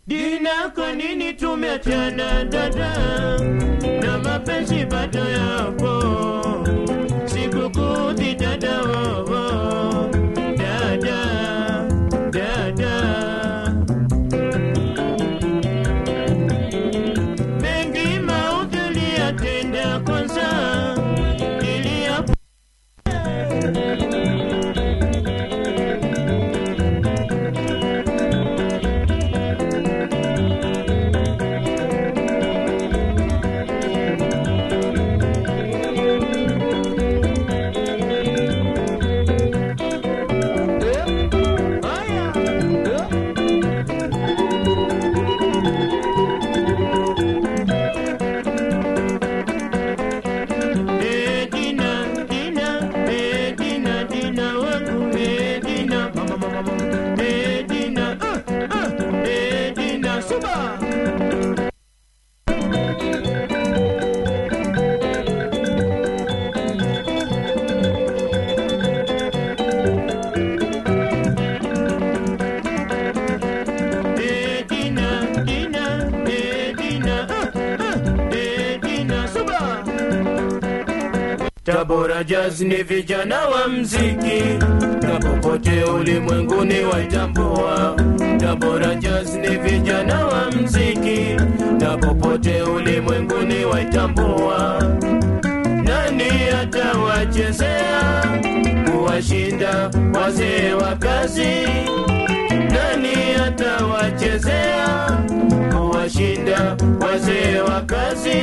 Dina, kwa nini tumeachana dada, na mapenzi bado yapo? Sikukudhi dada, oh, oh. dada, dada. Mengi maudhi uliyatenda kwanza, niliyapo Eh, Dina, Dina, eh, Dina, Dina wangu, eh, Dina, mama, mama, mama, eh, Dina, ah, ah, eh, Dina, suba. Eh, Dina, Dina, eh, Dina, ah, ah, eh, Dina, suba. Tabora Jazz ni vijana wa mziki na popote ulimwenguni waitambua. Tabora Jazz ni vijana wa mziki na popote ulimwenguni waitambua. Nani atawachezea kuwashinda wazee wa kazi? Nani atawachezea kuwashinda wazee wa kazi?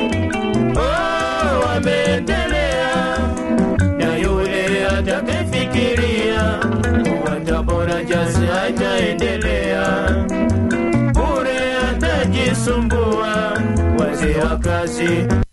Oh, wameendelea na yule atakayefikiria kuwa Tabora Jazz haitaendelea bure, atajisumbua wazee wa kazi